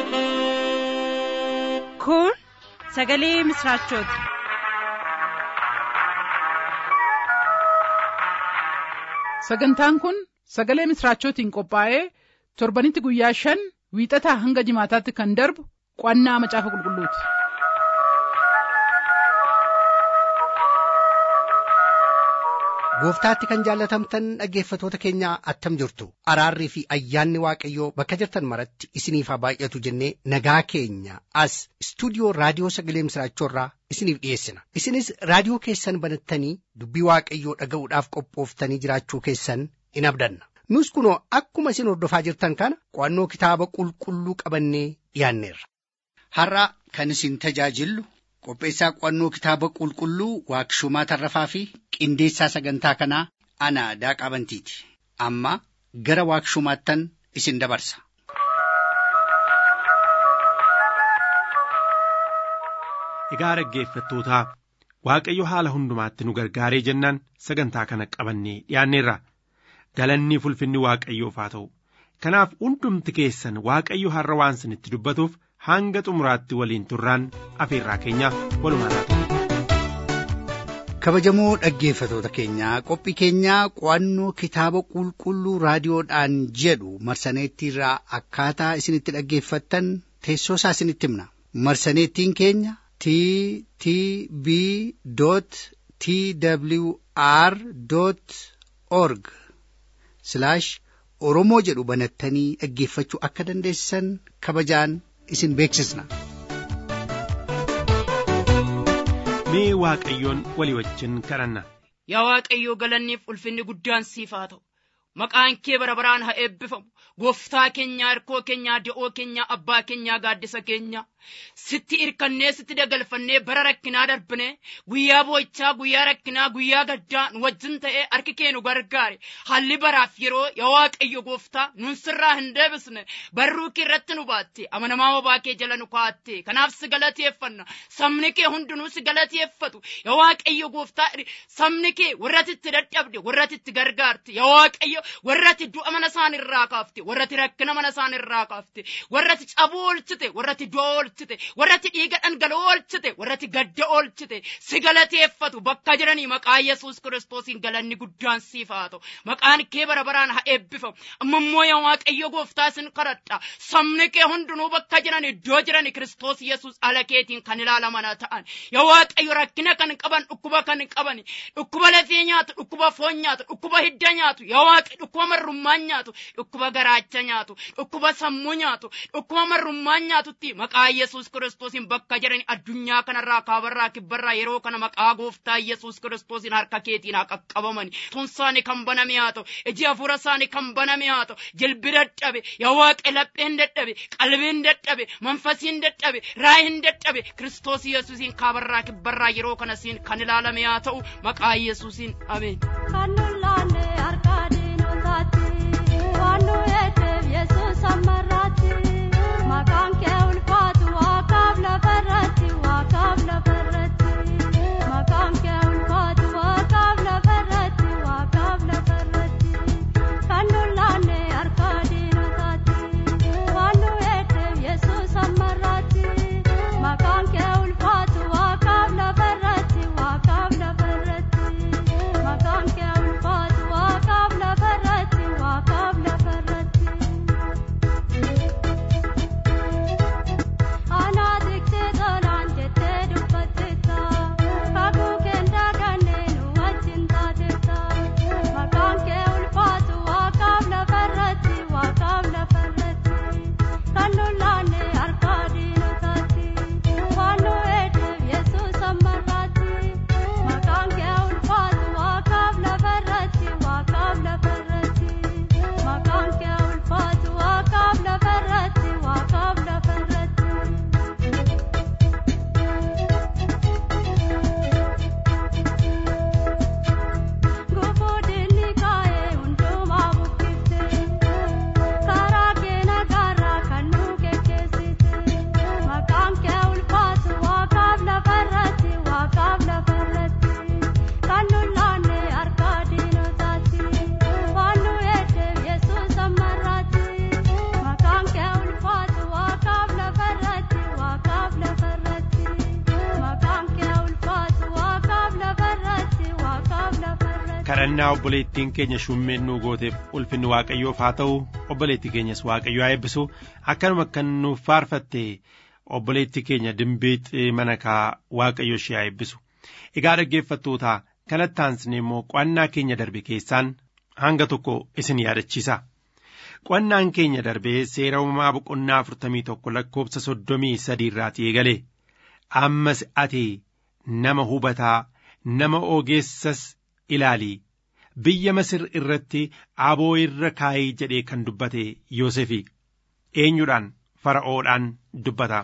Kun sagalee misraachooti. Sagantaan kun sagalee misraachootiin qophaa'ee torbanitti guyyaa shan wiixataa hanga jimaataatti kan darbu qo'annaa macaafa qulqulluuti. Gooftaatti kan jaallatamtan dhaggeeffatoota keenya attam jirtu araarrii fi ayyaanni waaqayyoo bakka jirtan maratti isiniif haa baay'atu jennee nagaa keenya as istuudiyoo raadiyoo sagalee misraachoorraa isiniif dhiyeessina isinis raadiyoo keessan banattanii dubbii waaqayyoo dhaga'uudhaaf qophooftanii jiraachuu keessan in abdanna nus kunoo akkuma isin hordofaa jirtan kana qo'annoo kitaaba qulqulluu qabannee dhiyaanneerra. Har'a kan isin tajaajillu qopheessaa qo'annoo kitaaba qulqulluu waaqshumaa tarrafaa fi qindeessaa sagantaa kanaa ana daaqaa bantiiti amma gara waaqshumaattan isin dabarsa. Egaa dhaggeeffattootaa Waaqayyo haala hundumaatti nu gargaaree jennaan sagantaa kana qabannee dhiyaanneerra galanni ulfinni Waaqayyoof haa ta'u kanaaf hundumti keessan Waaqayyo har'a waan isinitti dubbatuuf hanga xumuraatti waliin turraan afeerraa keenya walumaan haa ta'u. kabajamoo dhaggeeffatoota keenyaa qophii keenyaa qo'annoo kitaaba qulqulluu raadiyoodhaan jedhu marsaneettiirraa akkaataa isinitti dhaggeeffattan teessoo isaa isinitti himna marsaneettiin keenya t t b t w r org oromoo jedhu banattanii dhaggeeffachuu akka dandeessan kabajaan isin beeksisna. Mee Waaqayyoon walii wajjin kadhanna. Yaa Waaqayyoo galanniif ulfinni guddaan siif haa ta'u. Maqaan kee bara baraan haa eebbifamu. Gooftaa keenyaa, hirkoo keenyaa, da'oo keenyaa, abbaa keenyaa, gaaddisa keenyaa. Sitti irkannee, sitti dagalfannee, bara rakkinaa darbinee, guyyaa boo'ichaa, guyyaa rakkinaa, guyyaa gaddaa nu wajjin ta'ee harki kee nu gargaare. Haalli baraaf yeroo yaa Waaqayyo gooftaa nun sirraa hin deebisne. Barruu kee irratti nu baatte, amanamaa obaa kee jala nu kaa'atte. Kanaaf si galateeffanna. Sabni kee hundinuu si galateeffatu. Yaa Waaqayyo gooftaa sabni kee warratti itti dadhabde, warratti itti gargaarte. Yaa Waaqayyo warratti du'a mana isaan irraa kaafte. warratti rakkina mana isaan irraa kaafte warratti cabuu oolchite warratti du'a oolchite warratti dhiiga dhangala'oo oolchite warratti gadda oolchite si galateeffatu bakka jiranii maqaa yesuus kiristoosiin galanni guddaan siif haa ta'u maqaan kee bara baraan haa eebbifamu amma immoo yaa waaqayyo gooftaa isin kadhadha sabni kee hundinuu bakka jiran iddoo jiran kiristoos yesuus ala keetiin kan ilaalaman ta'an yaa waaqayyo rakkina kan qaban dhukkuba kan qaban dhukkuba lafee nyaatu dhukkuba foon nyaatu dhukkuba hidda nyaatu yaa waaqi dhukkuba marrummaan nyaatu dhukkuba garaa garaacha nyaatu dhukkuba sammuu nyaatu dhukkuba marrummaan nyaatutti maqaa yesuus kiristoosiin bakka jiran addunyaa kanarraa kaabarraa kibbarraa yeroo kana maqaa gooftaa yesuus kiristoosiin harka keetiin haa qaqqabaman tun isaanii kan baname haa ta'u iji hafuura isaanii kan baname haa ta'u jilbi dadhabe yaa waaqe lapheen dadhabe qalbiin dadhabe manfasiin dadhabe raayin dadhabe kiristoos yesuusiin kaabarraa kibbarraa yeroo kana siin kan ilaalame haa ta'u maqaa yesuusiin ameen. Kan lolaanne harka diinotaatti. waan nu eeteef yesuus ammarraatti maqaan kee ulfaatu waaqaaf lafarratti waaqaaf lafarratti maqaan kee ulfaatu waaqaaf lafarratti waaqaaf lafarratti kan lolaanne harka diinotaatti waan nu eeteef yesuus ammarraatti maqaan kee ulfaatu waaqaaf lafarratti waaqaaf lafarratti maqaan kee ulfaatu waaqaaf lafarratti waaqaaf lafarratti. kadhannaa obboleettiin keenya shummeennuu gooteef ulfinni waaqayyoof haa ta'u obboleettii keenyas waaqayyo haa eebbisu akkanuma kan nuuf faarfatte obboleettii keenya dimbiixi mana kaa waaqayyo ishee haa eebbisu egaa dhaggeeffattoota kanatti aansine immoo qo'annaa keenya darbe keessaan hanga tokko isin yaadachiisa qo'annaan keenya darbee seera uumamaa boqonnaa afurtamii tokko lakkoofsa soddomii sadii irraatii eegale ammas ati nama hubataa nama ogeessas ilaalii biyya masir irratti aboo irra kaayii jedhee kan dubbate Yoosefi eenyudhaan fara'oodhaan dubbata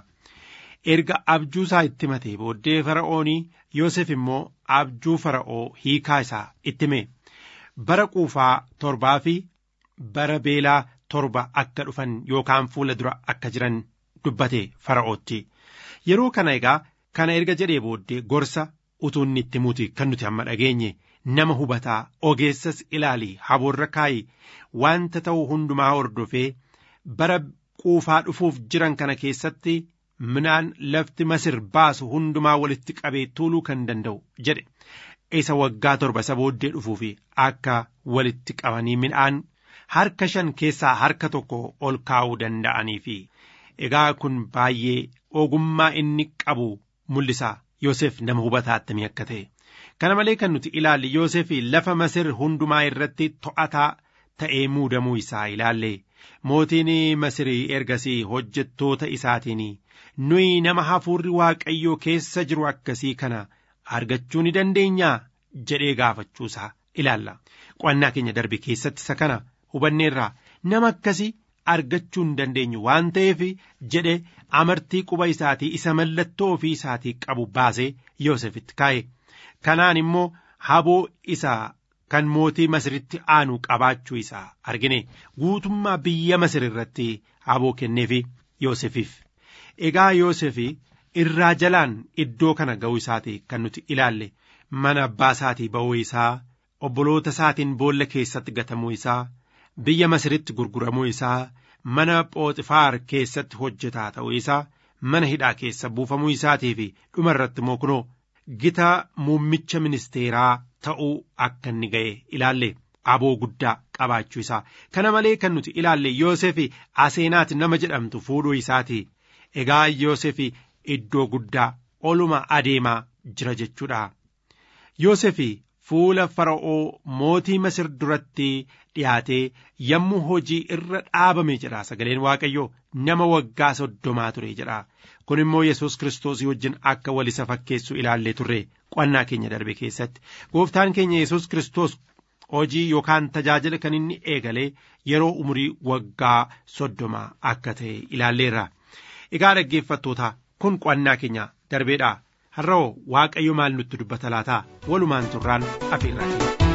erga abjuu isaa itti matee booddee fara'oonii Yoosef immoo abjuu fara'oo hiikaa isaa itti hime bara quufaa torbaa fi bara beelaa torba akka dhufan yookaan fuula dura akka jiran dubbate fara'ootti yeroo kana egaa kana erga jedhee booddee gorsa utuu inni itti muti kan nuti amma dhageenye nama hubataa ogeessas ilaalii haboorra kaayi wanta ta'u hundumaa hordofee bara quufaa dhufuuf jiran kana keessatti midhaan lafti masir baasu hundumaa walitti qabee tuuluu kan danda'u jedhe isa waggaa torba isa booddee dhufuufi akka walitti qabanii midhaan harka shan keessaa harka tokko ol kaa'uu danda'aniifi egaa kun baay'ee ogummaa inni qabu mul'isa Yoosef nama hubataa attamii akka ta'e kana malee kan nuti ilaalle Yoosef lafa masir hundumaa irratti to'ataa ta'ee muudamuu isaa ilaalle mootiin masirii ergasii hojjettoota isaatiin nuyi nama hafuurri waaqayyoo keessa jiru akkasii kana argachuu ni dandeenyaa jedhee gaafachuusaa ilaalla qo'annaa keenya darbe keessatti isa kana hubanneerraa nama akkasii argachuu hin dandeenyu waan ta'eef jedhe amartii quba isaatii isa mallattoo ofii isaatii qabu baasee Yoosefitti kaa'e kanaan immoo haboo isaa kan mootii masiritti aanu qabaachuu isaa argine guutummaa biyya masir irratti haboo kenneefi Yoosefiif egaa Yoosefi irraa jalaan iddoo kana ga'uu isaati kan nuti ilaalle mana abbaa isaatii ba'uu isaa obboloota isaatiin boolla keessatti gatamuu isaa biyya masiritti gurguramuu isaa mana phooxifaar keessatti hojjetaa ta'uu isaa mana hidhaa keessa buufamuu isaatii fi dhuma irratti immoo kunoo gita muummicha ministeeraa ta'uu akka inni ga'e ilaalle aboo guddaa qabaachuu isaa kana malee kan nuti ilaalle Yoosef aseenaati nama jedhamtu fuudhuu isaati egaa Yoosef iddoo guddaa oluma adeemaa jira jechuudha Yoosef fuula fara'oo mootii masir duratti dhiyaatee yommuu hojii irra dhaabame jedha sagaleen waaqayyoo nama waggaa soddomaa ture jedha kun immoo yesus kiristoosii wajjin akka wal isa fakkeessu ilaallee turre qo'annaa keenya darbe keessatti gooftaan keenya yesus kiristoos hojii yookaan tajaajila kan inni eegalee yeroo umurii waggaa soddomaa akka ta'e ilaalleerra egaa dhaggeeffattoota kun qo'annaa keenya darbeedha har'oo waaqayyo maal nutti dubbata laataa walumaan turraan afeerraa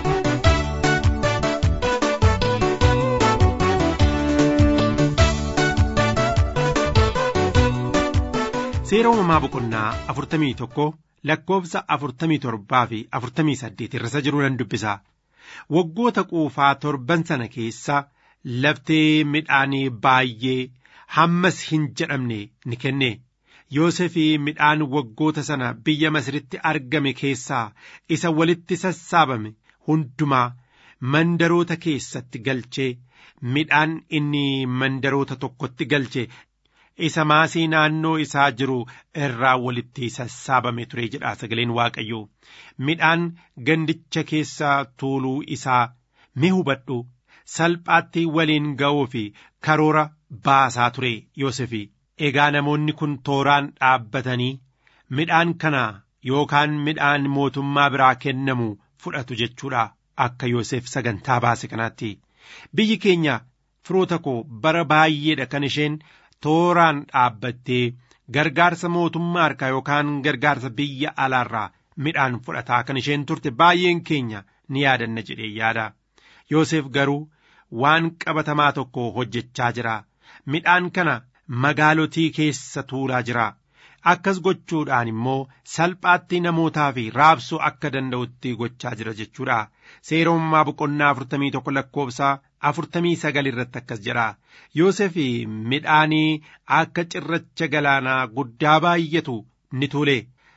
seera uumamaa boqonnaa afurtamii tokko lakkoofsa afurtamii torbaa fi afurtamii saddeet irra jiru nan dubbisa waggoota quufaa torban sana keessa laftee midhaanii baay'ee hammas hin jedhamne ni kenne Yoosef midhaan waggoota sana biyya Masiritti argame keessaa isa walitti sassaabame hundumaa mandaroota keessatti galchee midhaan inni mandaroota tokkotti galche isa maasii naannoo isaa jiru irraa walitti sassaabame ture jedha sagaleen waaqayyoo midhaan gandicha keessaa tuuluu isaa mi hubadhu salphaatti waliin ga'uu fi karoora baasaa ture Yoosef egaa namoonni kun tooraan dhaabbatanii midhaan kana yookaan midhaan mootummaa biraa kennamu fudhatu jechuudha akka Yoosef sagantaa baase kanaatti biyyi keenya firoota koo bara baay'eedha kan isheen tooraan dhaabbattee gargaarsa mootummaa harkaa yookaan gargaarsa biyya alaarraa midhaan fudhataa kan isheen turte baay'een keenya ni yaadanna jedhee yaada Yoosef garuu waan qabatamaa tokko hojjechaa jira midhaan kana magaalotii keessa tuulaa jira akkas gochuudhaan immoo salphaatti namootaa fi raabsuu akka danda'utti gochaa jira jechuudha seera uumamaa boqonnaa afurtamii tokko lakkoofsa afurtamii sagal irratti akkas jedha Yoosef midhaanii akka cirracha galaanaa guddaa baay'atu ni tuule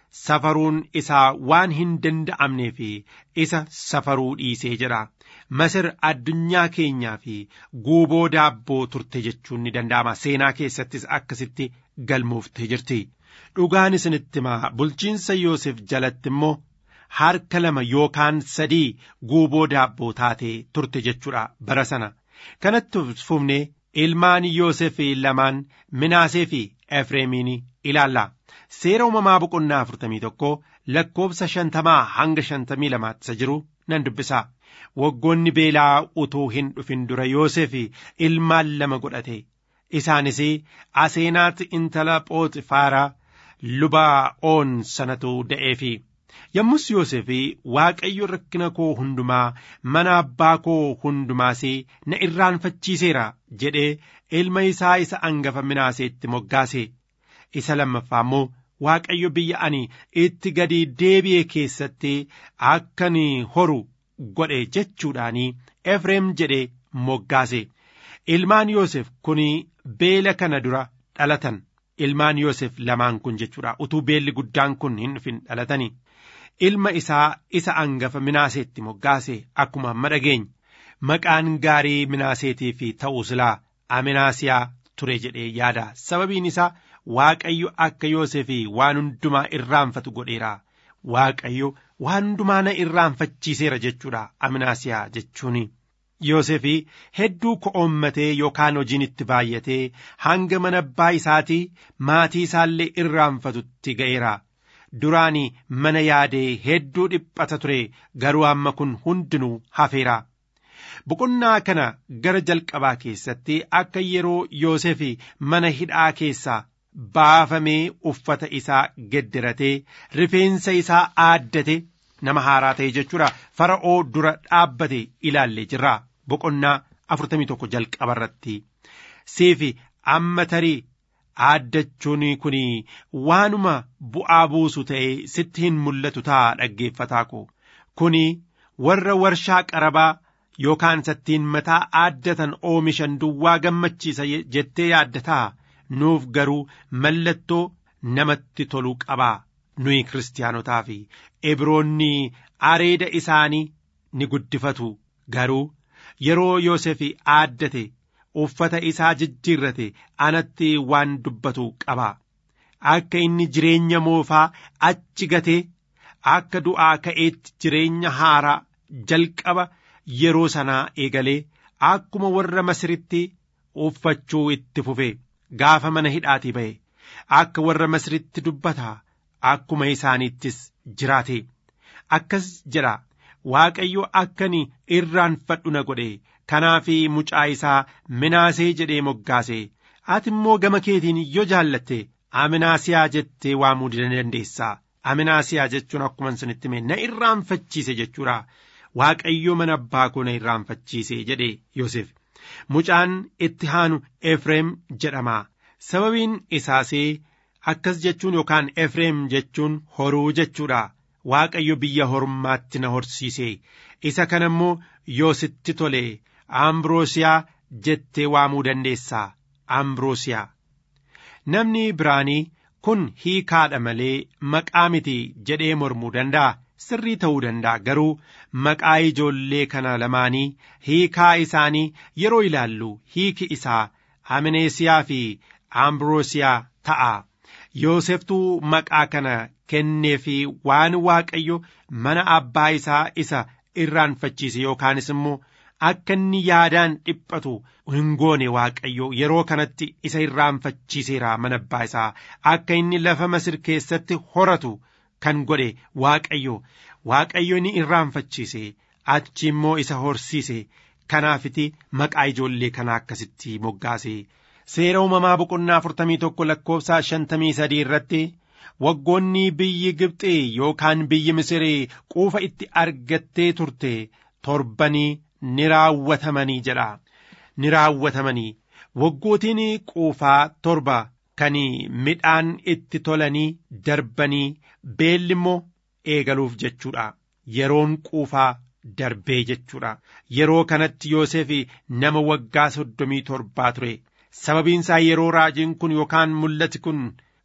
safaruun isaa waan hin danda'amnee fi isa safaruu dhiisee jira. Masir addunyaa keenyaa fi guuboo daabboo turte jechuun ni danda'ama. Seenaa keessattis akkasitti galmooftee jirti. Dhugaan isinitti himaa bulchiinsa Yoosef jalatti immoo harka lama yookaan sadii guuboo daabboo taatee turte jechuudha bara sana. Kanatti fufnee ilmaan Yoosef lamaan Minaasee fi Efreemiin ilaalla. Seera uumamaa boqonnaa afurtamii tokko lakkoobsa shantamaa hanga shantamii lamaatti isa jiru nan dubbisa. Waggoonni beelaa utuu hin dhufin dura Yoosef ilmaan lama godhate. Isaanis Aseenaat intala Phooxifaaraa luba oon sanatu da'eefi. Yommus Yoosef Waaqayyo rakkina koo hundumaa mana abbaa koo hundumaas na irraanfachiiseera jedhee ilma isaa isa angafa minaaseetti moggaase. Isa lammaffaa immoo Waaqayyo biyya ani itti gadi deebi'e keessatti akkan horu godhe jechuudhaanii Efreem jedhee moggaase. Ilmaan Yoosef kun beela kana dura dhalatan. Ilmaan Yoosef lamaan kun jechuudha utuu beelli guddaan kun hin dhufin dhalatanii. Ilma isaa isa angafa minaaseetti moggaase akkuma amma dhageenye maqaan gaarii minaaseetiif ta'uu silaa aminaasiyaa ture jedhee yaada sababiin isaa Waaqayyo akka Yoosef waan hundumaa irraanfatu godheera. Waaqayyo waan hundumaa na irraanfachiiseera jechuudha aminaasiyaa jechuuni. Yoosef hedduu ko'oommatee yookaan hojiin itti baay'atee hanga mana abbaa isaatii maatii isaallee irraanfatutti ga'eera. Duraan mana yaadee hedduu dhiphata ture garuu amma kun hundinuu hafeera. Boqonnaa kana gara jalqabaa keessatti akka yeroo Yoosef mana hidhaa keessaa baafamee uffata isaa gedderatee rifeensa isaa aaddate nama haaraa ta'e jechuudha fara'oo dura dhaabbate ilaallee jirra. Boqonnaa afurtamii tokko jalqaba irratti siifi amma tarii aaddachuun kun waanuma bu'aa buusu ta'e sitti hin mul'atu ta'a dhaggeeffataa ko kun warra warshaa qarabaa yookaan sattiin mataa aaddatan oomishan duwwaa gammachiisa jettee yaaddataa nuuf garuu mallattoo namatti toluu qabaa nuyi kiristaanotaa fi ibroonni areeda isaanii ni guddifatu garuu yeroo Yoosef aaddate uffata isaa jijjiirrate anatti waan dubbatu qaba akka inni jireenya moofaa achi gatee akka du'aa ka'eetti jireenya haaraa jalqaba yeroo sanaa eegalee akkuma warra masiritti uffachuu itti fufe gaafa mana hidhaatii ba'e akka warra masiritti dubbata akkuma isaaniittis jiraate akkas jedha Waaqayyo akkani irraanfadhu na godhe kanaaf mucaa isaa minaasee jedhee moggaase ati immoo gama keetiin yoo jaallatte aminaasiyaa jettee waamuu dandeessa aminaasiyaa jechuun akkuma isinitti hime na irraanfachiise jechuudha waaqayyo mana abbaa koo na irraanfachiise jedhe Yoosef mucaan itti aanu Efreem jedhama sababiin isaasee akkas jechuun yookaan Efreem jechuun horuu jechuudha. Waaqayyo biyya hormaatti na horsiise isa kana immoo yoositti tole ambroosiyaa jettee waamuu dandeessaa ambroosiyaa namni biraanii kun hiikaadha malee maqaa miti jedhee mormuu danda'a sirrii ta'uu danda'a garuu maqaa ijoollee kana lamaanii hiikaa isaanii yeroo ilaallu hiiki isaa amineesiyaa fi ambroosiyaa ta'a yooseftuu maqaa kana kennee fi waan waaqayyo mana abbaa isaa isa irraanfachiise yookaanis immoo akka inni yaadaan dhiphatu hin goone waaqayyo yeroo kanatti isa irraanfachiiseera mana abbaa isaa akka inni lafa masir keessatti horatu kan godhe waaqayyo waaqayyo ni irraanfachiise achi immoo isa horsiise kanaafiti maqaa ijoollee kana akkasitti moggaase seera uumamaa boqonnaa afurtamii tokko lakkoofsa shantamii sadii irratti waggoonni biyyi Gibxi yookaan biyyi Misirii quufa itti argattee turte torbanii ni raawwatamanii jedha. Ni raawwatamanii waggootiin quufaa torba kan midhaan itti tolanii darbanii beelli immoo eegaluuf jechuudha. Yeroon quufaa darbee jechuudha. Yeroo kanatti Yoosef nama waggaa soddomii torbaa ture. Sababiin isaa yeroo raajiin kun yookaan mul'ati kun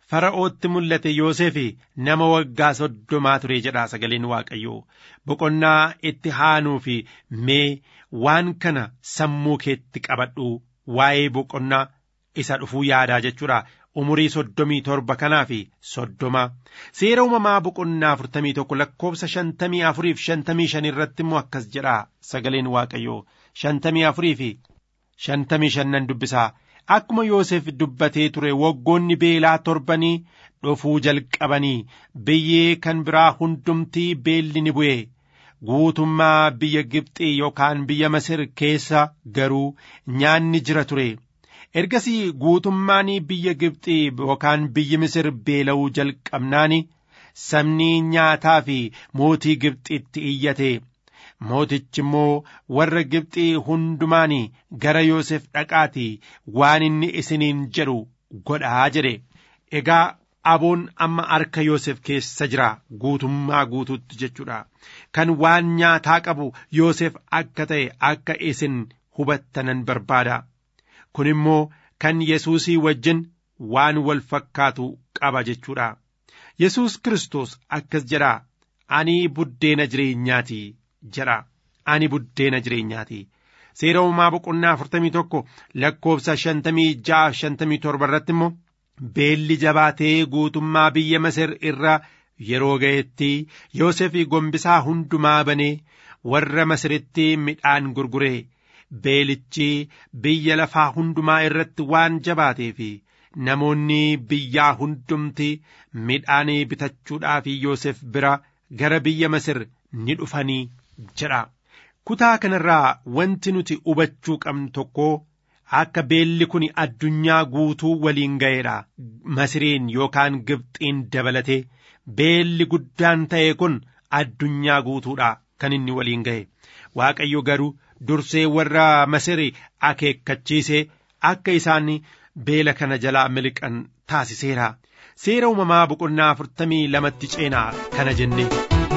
fara'ootti mul'ate Yoosef nama waggaa soddomaa ture jedha sagaleen Waaqayyoo boqonnaa itti aanuu fi mee waan kana sammuu keetti qabadhu waa'ee boqonnaa isa dhufuu yaadaa jechuudha umurii soddomii torba kanaa fi soddoma seera uumamaa boqonnaa afurtamii tokko lakkoofsa shantamii afurii fi shantamii shan irratti immoo akkas jedha sagaleen waaqayyoo shantamii afurii fi shantamii shannan dubbisaa akkuma Yoosef dubbatee ture waggoonni beelaa torbanii dhufuu jalqabanii biyyee kan biraa hundumtii beelli ni bu'e guutummaa biyya Gibxii yookaan biyya Masir keessa garuu nyaanni jira ture. Ergasii guutummaan biyya Gibxii yookaan biyyi Misir beela'uu jalqabnaani sabni nyaataa fi mootii Gibxiitti iyyate. Mootichi immoo warra Gibxii hundumaan gara Yoosef dhaqaatii waan inni isiniin jedhu godhaa jedhe. Egaa aboon amma harka Yoosef keessa jira guutummaa guutuutti jechuudha. Kan waan nyaataa qabu Yoosef akka ta'e akka isin hubattanan barbaada. Kun immoo kan Yesuusii wajjin waan wal fakkaatu qaba jechuudha. Yesuus Kiristoos akkas jedha. Ani buddeena jireenyaati jedha. Ani buddeena jireenyaati. Seera uumamaa boqonnaa afurtamii tokko lakkoofsa shantamii ja'a shantamii torba irratti immoo beelli jabaatee guutummaa biyya Masir irra yeroo ga'etti Yoosef gombisaa hundumaa banee warra Masiritti midhaan gurgure beelichi biyya lafaa hundumaa irratti waan jabaatee fi namoonni biyyaa hundumti midhaan bitachuudhaaf Yoosef bira gara biyya Masir ni dhufanii jedha. Kutaa kanarraa wanti nuti hubachuu qabnu tokko akka beelli kun addunyaa guutuu waliin ga'eedha. Masiriin yookaan Gibxiin dabalatee beelli guddaan ta'e kun addunyaa guutuudha kan inni waliin ga'e. Waaqayyo garuu dursee warra Masiri akeekkachiisee akka isaan beela kana jalaa miliqan taasiseera. Seera uumamaa boqonnaa afurtamii lamatti ceenaa kana jenne.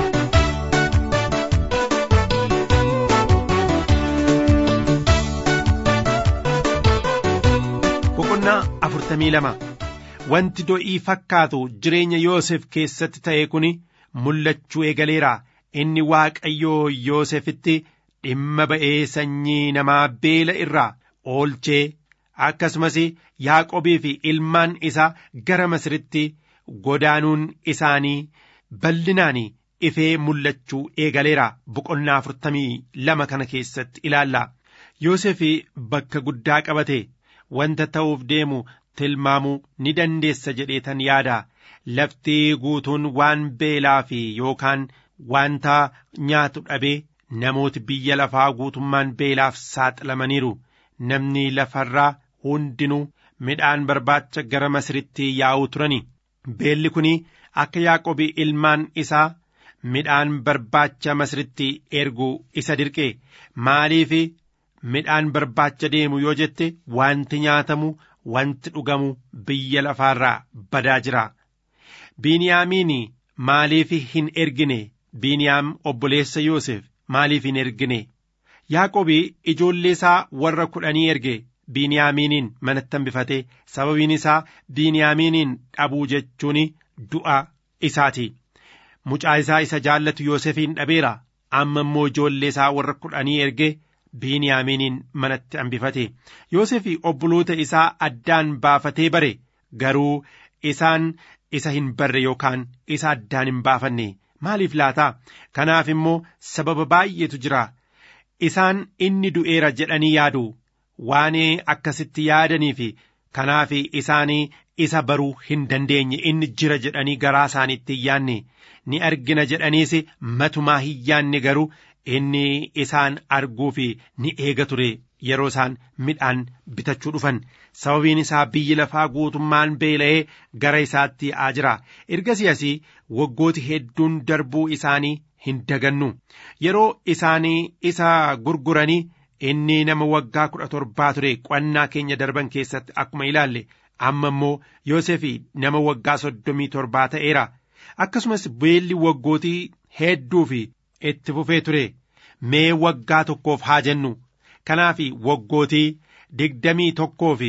boqonnaa afurtamii lama wanti do'ii fakkaatu jireenya Yoosef keessatti ta'e kun mul'achuu eegaleera inni Waaqayyoo Yoosefitti dhimma ba'ee sanyii namaa beela irraa oolchee akkasumas Yaaqobii fi ilmaan isaa gara Masiritti godaanuun isaanii bal'inaan ifee mul'achuu eegaleera boqonnaa afurtamii lama kana keessatti ilaalla. Yoosef bakka guddaa qabate wanta ta'uuf deemu tilmaamuu ni dandeessa jedheetan yaada lafti guutuun waan beelaa fi yookaan wanta nyaatu dhabee namooti biyya lafaa guutummaan beelaaf saaxilamaniiru namni lafarraa hundinuu midhaan barbaacha gara masiritti yaa'uu turani beelli kun akka yaaqobii ilmaan isaa midhaan barbaacha masiritti erguu isa dirqe maaliif midhaan barbaacha deemu yoo jette wanti nyaatamu wanti dhugamu biyya lafaarraa badaa jira. Biiniyaamiin maaliif hin ergine Biiniyaam obboleessa Yoosef maaliif hin ergine Yaaqobii ijoollee isaa warra kudhanii erge Biiniyaamiiniin manatti hambifate sababiin isaa Biiniyaamiiniin dhabuu jechuun du'a isaati. Mucaa isaa isa jaallatu Yoosefiin dhabeera amma immoo ijoollee isaa warra kudhanii erge Biiniyaamiiniin manatti hambifate Yoosef obboloota isaa addaan baafatee bare garuu isaan isa hin barre yookaan isa addaan hin baafanne maaliif laataa kanaaf immoo sababa baay'eetu jira isaan inni du'eera jedhanii yaadu waan akkasitti yaadanii fi kanaaf isaanii isa baruu hin dandeenye inni jira jedhanii garaa isaaniitti hin yaanne ni argina jedhaniis matumaa hin yaanne garuu inni isaan arguu fi ni eega ture yeroo isaan midhaan bitachuu dhufan sababiin isaa biyyi lafaa guutummaan beela'ee gara isaatti yaa'aa jira ergasii asii waggooti hedduun darbuu isaanii hin dagannu yeroo isaanii isa gurguranii inni nama waggaa kudha torbaa ture qo'annaa keenya darban keessatti akkuma ilaalle amma immoo Yoosef nama waggaa soddomii torbaa ta'eera akkasumas beelli waggootii hedduu fi itti fufee ture mee waggaa tokkoof haa jennu kanaaf waggootii digdamii tokkoo fi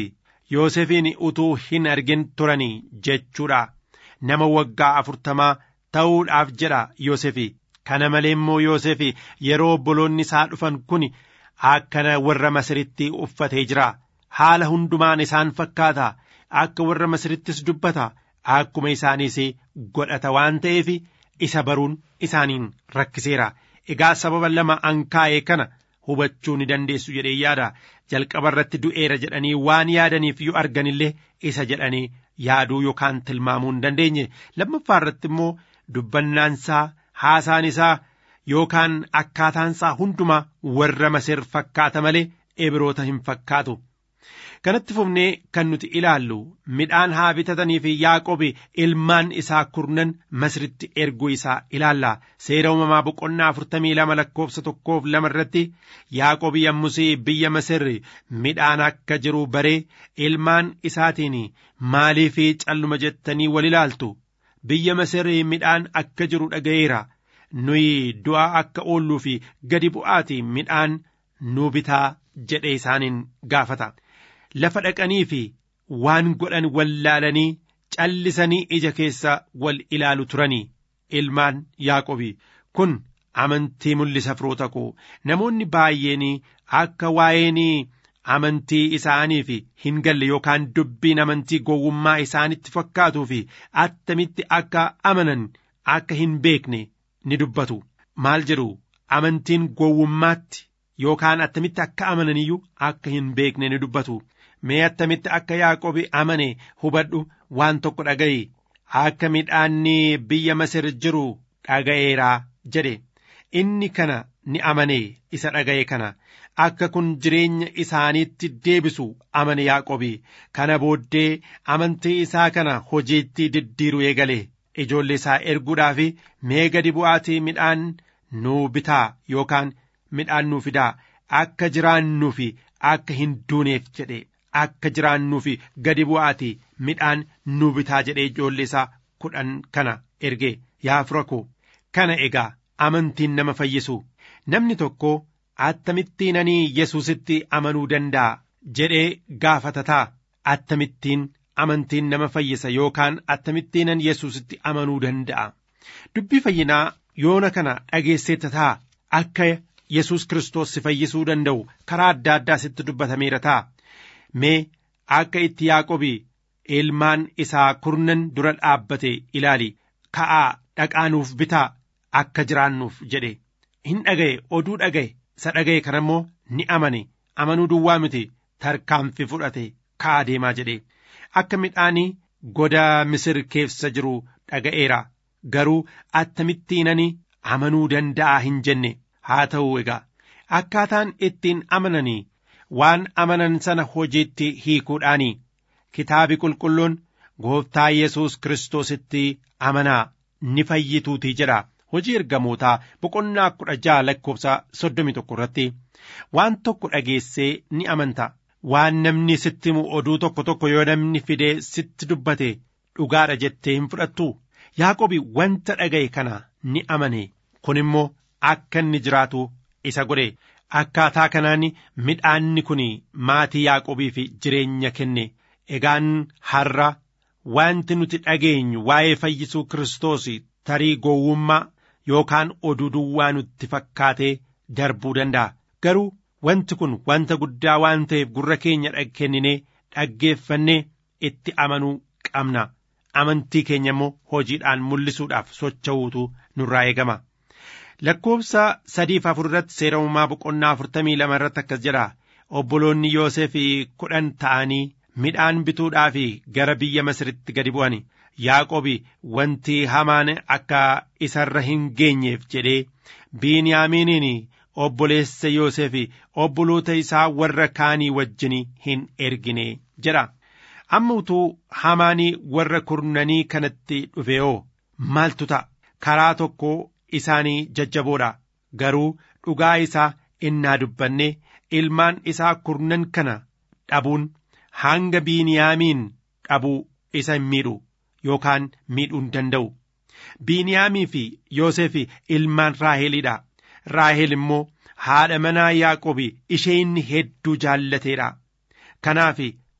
Yoosefiin utuu hin argin turanii jechuudha. Nama waggaa afurtamaa ta'uudhaaf jedha Yoosefi. Kana malee immoo Yoosefi yeroo obboloonni isaa dhufan kun akkana warra Masiritti uffatee jira. Haala hundumaan isaan fakkaata. Akka warra Masirittis dubbata. Akkuma isaaniis godhata waan ta'eef isa baruun isaaniin rakkiseera. Egaa sababa lama ankaa'ee kana hubachuu ni dandeessu jedhee yaada. Jalqaba irratti du'eera jedhanii waan yaadaniif yoo arganillee isa jedhanii yaaduu yookaan tilmaamuu hin dandeenye. Lammaffaa irratti immoo dubbannaansaa haasaan isaa yookaan akkaataansaa hundumaa warra Masir fakkaata malee Ibroota hin fakkaatu. Kanatti fufnee kan nuti ilaallu midhaan haa bitatanii fi Yaaqobi ilmaan isaa kurnan Masiritti erguu isaa ilaalla. Seera uumamaa boqonnaa afurtamii lama lakkoofsa tokkoof lama irratti Yaaqobi yommus biyya Masir midhaan akka jiru baree ilmaan isaatiin maaliif calluma jettanii wal ilaaltu. Biyya Masir midhaan akka jiru dhaga'eera. Nuyi du'aa akka oolluu fi gadi bu'aati midhaan nu bitaa jedhee isaaniin gaafata. lafa dhaqanii fi waan godhan wallaalanii callisanii ija keessa wal ilaalu turanii ilmaan Yaaqobi kun amantii mul'isa firoota koo namoonni baay'een akka waa'een amantii isaaniif hin galle yookaan dubbiin amantii gowwummaa isaanitti fakkaatuu fi attamitti akka amanan akka hin beekne ni dubbatu maal jedhu amantiin gowwummaatti yookaan attamitti akka amananiyyuu akka hin beekne ni dubbatu. mee attamitti akka Yaaqobi amane hubadhu waan tokko dhaga'i akka midhaanni biyya Masir jiru dhaga'eeraa jedhe inni kana ni amane isa dhaga'e kana akka kun jireenya isaaniitti deebisu amane Yaaqobi kana booddee amantii isaa kana hojiitti diddiiru eegale ijoollee isaa erguudhaaf mee gadi bu'aatii midhaan nuu bitaa yookaan midhaan nuu fidaa akka jiraannuuf akka hin duuneef jedhe. akka jiraannuuf gadi bu'aati midhaan nu bitaa jedhee ijoollee isaa kudhan kana erge yaa fira koo kana egaa amantiin nama fayyisu namni tokko attamittiin ani yesuusitti amanuu danda'a jedhee gaafatataa attamittiin amantiin nama fayyisa yookaan attamittiin ani yesuusitti amanuu danda'a dubbii fayyinaa yoona kana dhageesseetta ta'a akka yesus kiristoos si fayyisuu danda'u karaa adda addaa sitti dubbatameera ta'a. mee akka itti Yaaqobi ilmaan isaa kurnan dura dhaabbate ilaali ka'aa dhaqaanuuf bitaa akka jiraannuuf jedhe hin dhaga'e oduu dhaga'e isa dhaga'e kana immoo ni amane amanuu duwwaa miti tarkaanfii fudhate ka'aa deemaa jedhe akka midhaanii goda misir keessa jiru dhaga'eera garuu attamittiinani amanuu danda'a hin jenne haa ta'u egaa akkaataan ittiin amananii waan amanan sana hojiitti hiikuudhaani kitaabi qulqulluun gooftaa yesus kiristoositti amanaa ni fayyituutii jedha hojii ergamootaa boqonnaa kudha ja'a lakkoofsa soddomi tokko irratti waan tokko dhageessee ni amanta waan namni sitti himu oduu tokko tokko yoo namni fidee sitti dubbate dhugaadha jettee hin fudhattu yaaqobi wanta dhaga'e kana ni amane kun immoo akka inni jiraatu isa godhe akkaataa kanaan midhaanni kun maatii Yaaqobiif jireenya kenne egaan har'a wanti nuti dhageenyu waa'ee fayyisuu Kiristoos tarii gowwummaa yookaan oduu duwwaa nutti fakkaatee darbuu danda'a garuu wanti kun wanta guddaa waan ta'eef gurra keenya kenninee dhaggeeffannee itti amanuu qabna amantii keenya immoo hojiidhaan mul'isuudhaaf socho'uutu nurraa eegama. lakkoofsa sadiif afur irratti seera uumamaa boqonnaa afurtamii lama irratti akkas jedha obboloonni Yoosef kudhan ta'anii midhaan bituudhaaf gara biyya Masiritti gadi bu'an Yaaqobi wanti hamaan akka isarra hin geenyeef jedhee Biiniyaamiiniin obboleessa Yoosef obboloota isaa warra kaanii wajjin hin ergine jedha. Amma utuu hamaanii warra kurnanii kanatti dhufeoo maaltu ta'a karaa tokko isaanii jajjaboodha garuu dhugaa isaa innaa dubbanne ilmaan isaa kurnan kana dhabuun hanga biiniyaamiin dhabuu isa hin miidhu yookaan miidhuu hin danda'u biiniyaamii fi yoosef ilmaan raahelidha raahel immoo haadha manaa yaaqobi ishee inni hedduu jaallateedha kanaaf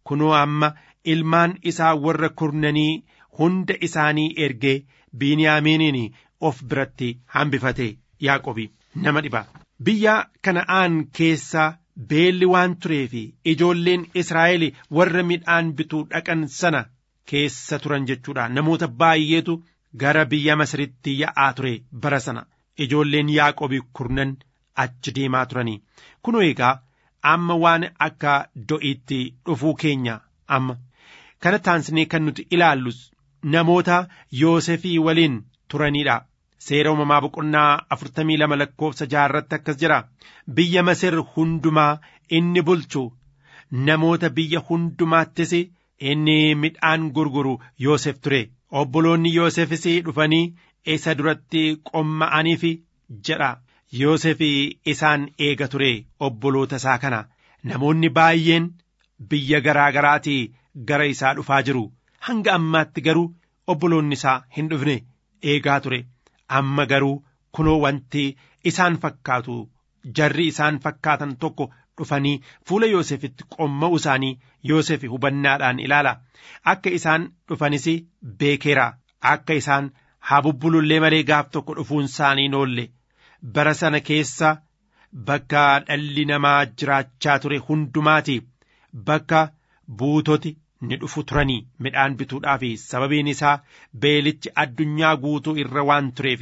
kunoo amma ilmaan isaa warra kurnanii hunda isaanii ergee biiniyaamiiniin of biratti hambifate yaaqobi nama dhiba biyya kana'aan keessa beelli waan tureef ijoolleen israa'el warra midhaan bituu dhaqan sana keessa turan jechuudha namoota baay'eetu gara biyya masiritti yaa'aa ture bara sana ijoolleen yaaqobii kurnan achi deemaa turanii kunoo egaa amma waan akka do'iitti dhufuu keenya amma kana taansnee kan nuti ilaallus namoota yoosefii waliin turaniidha seera uumamaa boqonnaa afurtamii lama lakkoofsa jaarratti akkas jira biyya masir hundumaa inni bulchu namoota biyya hundumaattis inni midhaan gurguru yoosef ture obboloonni yoosefis dhufanii isa duratti qomma'aniif jedha yoosef isaan eega ture obboloota isaa kana namoonni baay'een biyya garaa garaatii gara isaa dhufaa jiru hanga ammaatti garuu obboloonni isaa hin dhufne eegaa ture amma garuu kunoo wanti isaan fakkaatu jarri isaan fakkaatan tokko dhufanii fuula Yoosefitti qomma'u isaanii Yoosef hubannaadhaan ilaala akka isaan dhufanis beekeera akka isaan haa bubbulullee malee gaaf tokko dhufuun isaanii noolle bara sana keessa bakka dhalli namaa jiraachaa ture hundumaati bakka buutoti ni dhufu turanii midhaan bituudhaaf sababiin isaa beelichi addunyaa guutuu irra waan tureef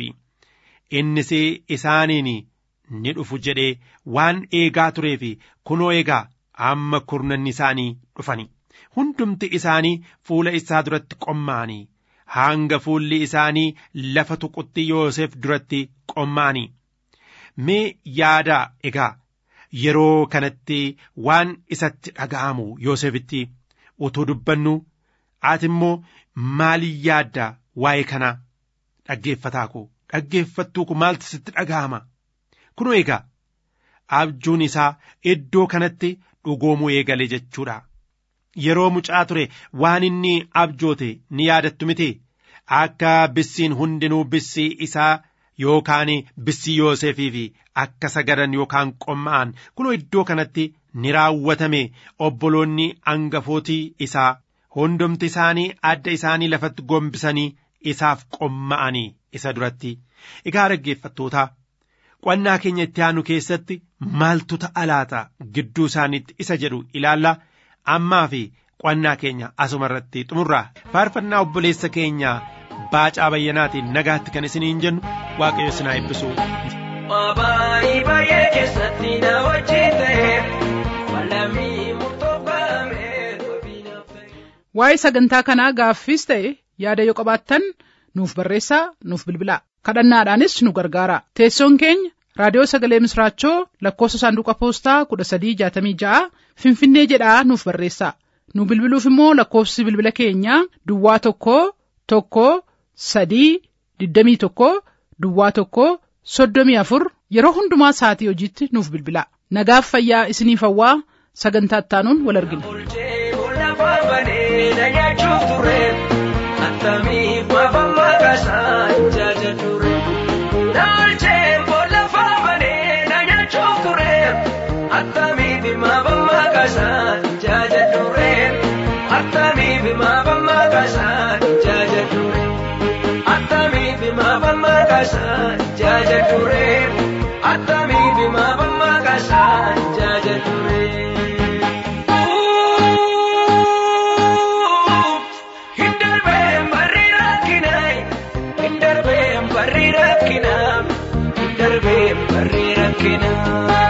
innis isaaniin ni dhufu jedhee waan eegaa tureef kunoo egaa amma kurnanni isaanii dhufani hundumti isaanii fuula isaa duratti qomma'anii hanga fuulli isaanii lafa tuqutti Yoosef duratti qomma'anii mee yaadaa egaa yeroo kanatti waan isatti dhaga'amu Yoosefitti utuu dubbannu ati immoo maalii yaadda waa'ee kanaa dhaggeeffataa koo dhaggeeffattuu koo maaltu sitti dhaga'ama kunoo egaa abjuun isaa iddoo kanatti dhugoomuu eegale jechuudha yeroo mucaa ture waan inni abjoote ni yaadattu miti akka bissiin hundinuu bissii isaa yookaan bissii Yoosefiif akka sagadan yookaan qomma'an kunoo iddoo kanatti ni raawwatame obboloonni angafootii isaa hundumti isaanii adda isaanii lafatti gombisanii isaaf qomma'anii isa duratti egaa dhaggeeffattootaa qonnaa keenya itti aanu keessatti maaltu ta'a laata gidduu isaaniitti isa jedhu ilaalla ammaa fi qonnaa keenya asuma irratti xumurraa faarfannaa obboleessa keenya baacaa bayyanaatiin nagaatti kan isiniin jennu waaqayyo isin haa eebbisu. Baay'ee baay'ee keessatti na wajjin ta'e walamii murtoofame. Waa'ee sagantaa kanaa gaaffiis ta'e yaada yoo qabaattan nuuf barreessaa nuuf bilbilaa kadhannaadhaanis nu gargaara teessoon keenya raadiyoo sagalee misraachoo lakkoofsa saanduqa poostaa kudha sadii jaatamii ja'a finfinnee jedhaa nuuf barreessaa nu bilbiluuf immoo lakkoofsi bilbila keenyaa duwwaa tokko tokko sadii digdamii tokko duwwaa tokko soddomii afur yeroo hundumaa sa'atii hojiitti nuuf bilbilaa nagaaf fayyaa isiniif hawwaa sagantaa ittaanuun wal argina. Bulchee lafa banee na nyaachuuf ture attamiif maafan maqaasaa jaaja ture. Naalchee lafa banee na nyaachuuf ture attamiif maafan maqaasaa jaaja ture. Attamiif maafan maqaasaa jaaja ture. Attamiif maafan maqaasaa jaaja ture. Attamiif maafan maqaasaa jaaja ture. Hindarbeen barri rakkinaa hindarbeen barri rakkinaa hindarbeen barri rakkinaa.